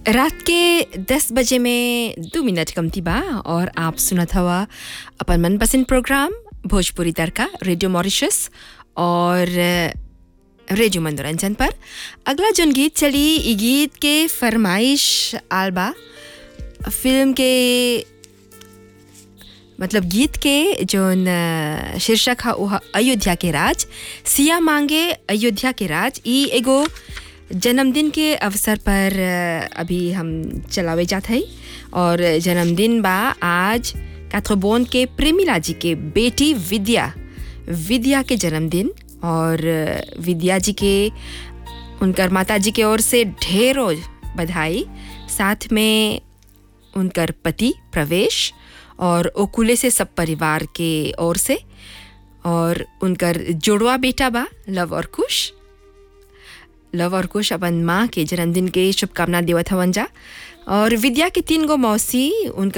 रात के 10 बजे में दो मिनट कमती बा और आप सुनत हवा अपन मनपसंद programme Bhojpuri Tadka radio Mauritius और रेडियो मनोरंजन पर अगला जोन गीत चली ई गीत के फरमाइश आलबा फिल्म के मतलब गीत के जोन अ, शीर्षक है वो है अयोध्या के राज सिया मांगे अयोध्या के राज ई एगो जन्मदिन के अवसर पर अ, अभी हम चलावे जात है और जन्मदिन बा आज काथ्रोबोन के प्रेमिला जी के बेटी विद्या विद्या के जन्मदिन और अ, विद्या जी के उनकर माता जी के ओर से ढेरों बधाई साथ में उनकर पति प्रवेश और ओकुले से सब परिवार के ओर से और उनकर जोड़वा बेटा बा लव और कुश लव और कुश अपन माँ के जन्मदिन के शुभकामना देवत हवन जा और विद्या के तीन गो मौसी उनकर